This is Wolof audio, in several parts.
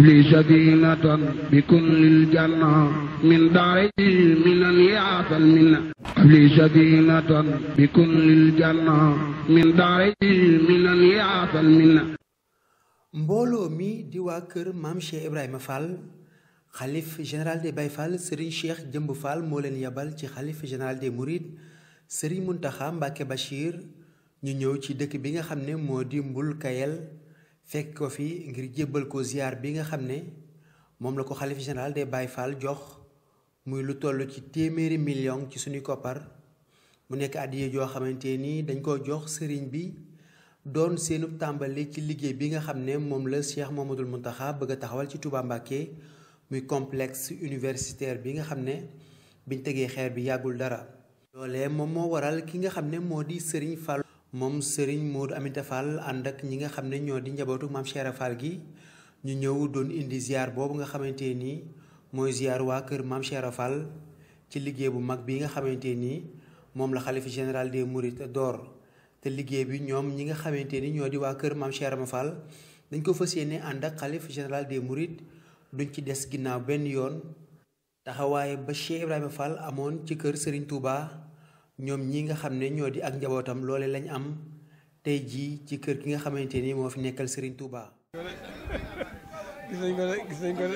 لي سكينة بكل الجنة من داري من يعطى المنة لي سكينة بكل الجنة من داري من يعطى المنة mbooloo mi di waa kër maam Cheikh Ibrahima Fall xalif général des Baye Fall Serigne Cheikh Jëmb Fall moo leen yabal ci xalif général des Mourides Serigne Mountakha Mbacké Bachir ñu ñëw ci dëkk bi nga xam ne moo di Mbul Kayel fekk ko fi ngir jébbal ko ziar bi nga xam ne moom la ko xalif général des Baye Fall jox muy lu toll ci téeméeri million ci suñuy koppar mu nekk àddiya joo xamante ni dañ ko jox sëriñ bi doon seenu tàmbali ci liggéey bi nga xam ne moom la Cheikh Mouhamadoul Mountakha bëgg a taxawal ci Touba Mbacké muy complexe universitaire bi nga xam ne biñ tegee xeer bi yàggul dara. loolee moom moo waral ki nga xam ne moo di Serigne Fall. moom Serigne Modou Aminta Fall ànd ak ñi nga xam ne ñoo di njabootu maam Cheikh Fall gi ñu ñëw doon indi ziar boobu nga xamante ni mooy ziar waa kër maam Cheikh Fall ci liggéey bu mag bi nga xamante ni moom la xalifa général des Mourides door. te liggéey bi ñoom ñi nga xamante ni ñoo di waa kër maam Cheikh Rama Fall dañ ko fas yéene ànd ak xalif général des Mourides duñ ci des ginnaaw benn yoon taxawaay ba Cheikh Ibrahima Fall amoon ci kër Serigne Touba ñoom ñi nga xam ne ñoo di ak njabootam loole lañ am tey jii ci kër gi nga xamante ni moo fi nekkal Serigne Touba. gis nañ ko de gis nañ ko de.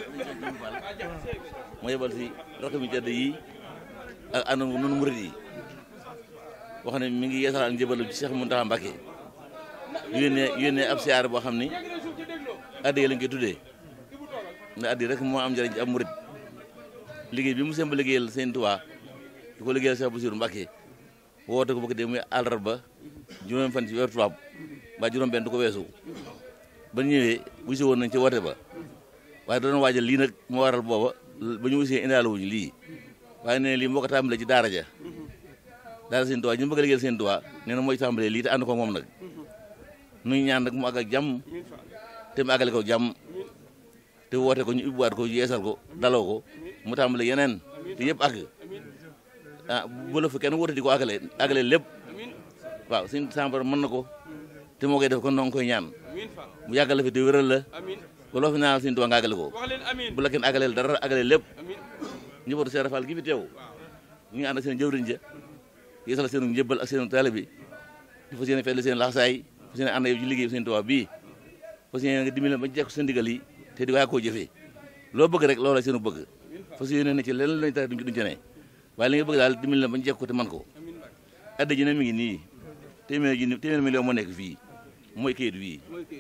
moo yebal si rakk mi tedd yi ak ànd noonu murid yi. boo xam ne mi ngi yeesal ak njëbalu ci Cheikh Mountakha Mbacké yónnee yónnee ab siyaar boo xam ni addiya lañ koy tuddee ndax addiya rek moo am njëriñ ci ab murid liggéey bi mu semb liggéeyal Sëñ Tuubaa di ko liggéeyal Cheikh Bassirou Mbacké woote ko bëgg dee muy àllarba juróom fan ci weeru tubaab ba juróom benn du ko weesu ba ñëwee wusi woon nañ ci woote ba waaye doon waajal lii nag moo waral booba ba ñu wusee indaale wuñu lii waaye nee lii moo ko tàmbalee ci daara ja daal seen tuwaa ñu bëgg a liggéeyal seen tuwaa nee na mooy tàmbalee lii te ànd ko moom nag nuy ñaan nag mu àgg ak jàmm te mu àggale ko jàmm te woote ko ñu ubbiwaat ko yeesal ko daloo ko mu tàmbale yeneen te yëpp àgg ah bu la fa kenn woote di ko àggale àggale lépp waaw suñ sàmbar mën na ko te moo koy def kon noo ngi koy ñaan mu yàggal la fi te wéral la ba loo fi ñaanal seen tuwaa nga àggale ko bu la kenn àggaleel dara àggale lépp njabootu Cheikh Rafal gi fi teew ñu ngi ànd ak seen jëwriñ ja yeesal seen njëbbal ak seen taalibe bi di fas yéene fetli seen laxsaay fas yéene ànd yow ci liggéey seen Tuubaa bii fas yéene nga dimbali ba jekk seen digal yi te di waa koo jëfee loo bëgg rek loola seenu bëgg fas yéene ne ci leneen lañ tax duñ duñ ci ne waaye li nga bëgg daal dimbali la ba jekk ko te man ko adda ji ne mi ngi nii téeméer ji téeméer million moo nekk fii mooy kayit wii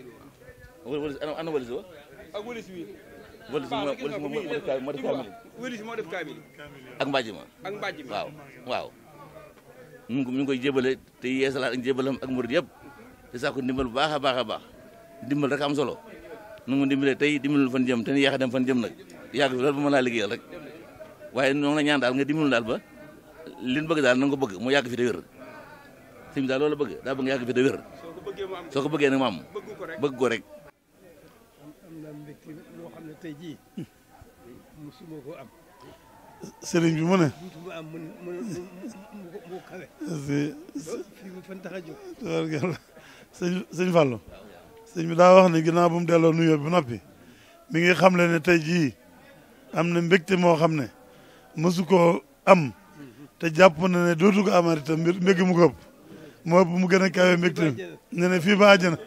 ana walis wa ak wëlis wi. walis moo def kaamil wëlis moo def kaamil. ak mbàjj ma ak mbàjj mi. waaw waaw ñu ngi ñu ngi koy jébale te yeesalaat ak jébalam ak murid yëpp te saako ndimbal bu baax a baax a baax ndimbal rek am solo nu mu dimbalee tey dimbalul fan jëm te ni yàq a dem fan jëm nag yàgg fi loolu ba mën laa liggéeyal rek waaye ñoo ngi la ñaan daal nga dimbalul daal ba li ñu bëgg daal na nga ko bëgg mu yàgg fi te wér sëñ bi daal loolu la bëgg daa bëgg nga yàgg fi te wér soo ko bëggee mu am soo ko bëggee nag mu am bëgg ko rek. bëgg ko rek am na mbégte loo xam ne tey jii musuma ko am sëriñ bi mu ne musuma am mu mu mu mu mu kawe si fii mu fan tax a jóg tabarkalla sëñ sëñ Fallou sëñ bi daa wax ne ginnaaw bu mu delloo nuyoo bi noppi mi ngi xam le ne tey jii am na mbégte moo xam ne mësu koo am te jàpp na ne dootu ko amati te mbir mbég mu ko ëpp moo ëpp mu gën a kawe mbégte nee na fii ba àjjana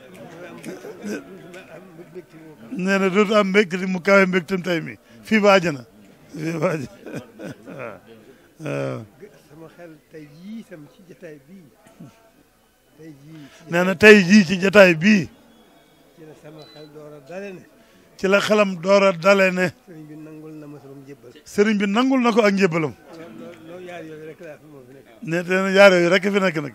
nee na dootu am mbégte mu kawe mbégtem tey mi fii ba àjjana fii ba àjjana waaw sama xel tey jii tam ci jataay bii tey jii ci nee na tey jii ci jataay bii ci la sama xel door a dale ne ci la xelam door a dale ne sëriñ bi nangul na ma sama njëbbal sëriñ bi nangul na ko ak njébbalam loolu loolu yaar yooyu rek laa fi moo fi nekk ne te ne yaar yooyu rek fi nekk nag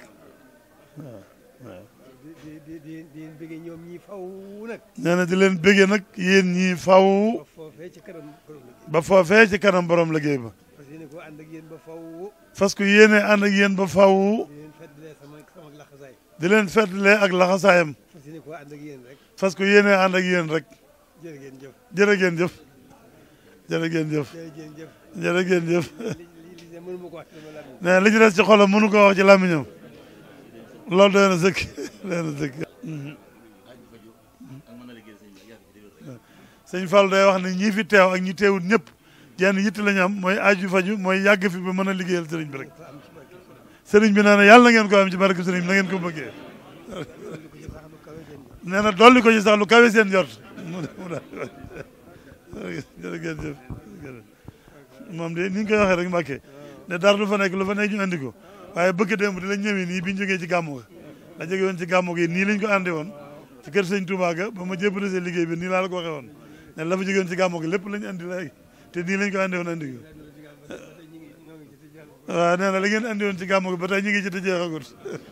di di di di di bëggee ñoom ñii faw nag nee na di leen béggee nag yéen ñii faw ba foofee ci kanam borom liggéey ba foofee ci kanam borom liggéey ba parce que ne ko ànd ak yéen ba faw fas ko yéene ànd ak yéen ba faw di leen feddalee sama sama laxasaay di leen feddlee ak laxasaayam parce que ne ko ànd ak yéen rek fas ko yéene ànd ak yéen rek jërë ngeen jëf jërë ngeen jëf jërë ngeen jëf jërë ngeen jëf jërë ngeen jëf li li li mënu ma ko wax ci sama làmmiñ nee na li ci des ci xolam mënu ko wax ci làmmiñam loolu doy na sëkk doy na sëkk sëñ Fall day wax ne ñii fi teew ak ñi teewut ñëpp jenn yitte la ñu am mooy aju faju mooy yàgg fi ba mën a liggéeyal sëriñ bi rek sëriñ bi nee na yàlla na ngeen ko am ci barke sëriñ bi na ngeen ko bëggee nee na dolli ko ci sax lu kawe seen jort mu mu daal jërëjëf moom de ni ñu koy waxee rek Mbàkke ne dara lu fa nekk lu fa nekk ñu andi ko waaye bëgg démb di lañ ñëwee nii bi ñu jógee ci gàmmu ga da jógee woon ci gàmmu gi nii lañ ko andi woon ci kër sëñ Touba ga ba ma jébbale seen liggéey bi nii laa la ko waxee woon ne la fa jógee woon ci gàmmu gi lépp lañ andi léegi te nii lañ ko andi woon andi ko waaw nee na la ngeen andi woon ci gàmmu gi ba tey ñu ngi ci te jeexagut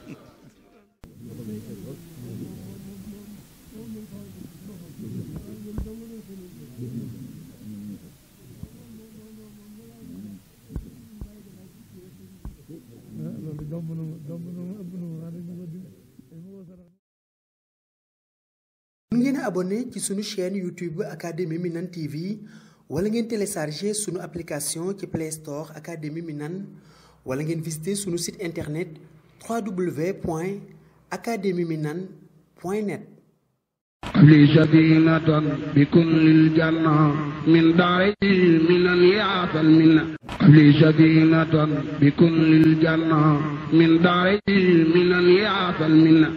mun ngeen a abonné ci sunu chaîne YouTube Académie Minane TV wala ngeen télécharger sunu application ci Play Store Académie Minane wala ngeen visiter sunu site internet www.academieminane.net لي سكينة بكل الجنة من دار من يعطى المنة لي سكينة بكل الجنة من دار من يعطى المنة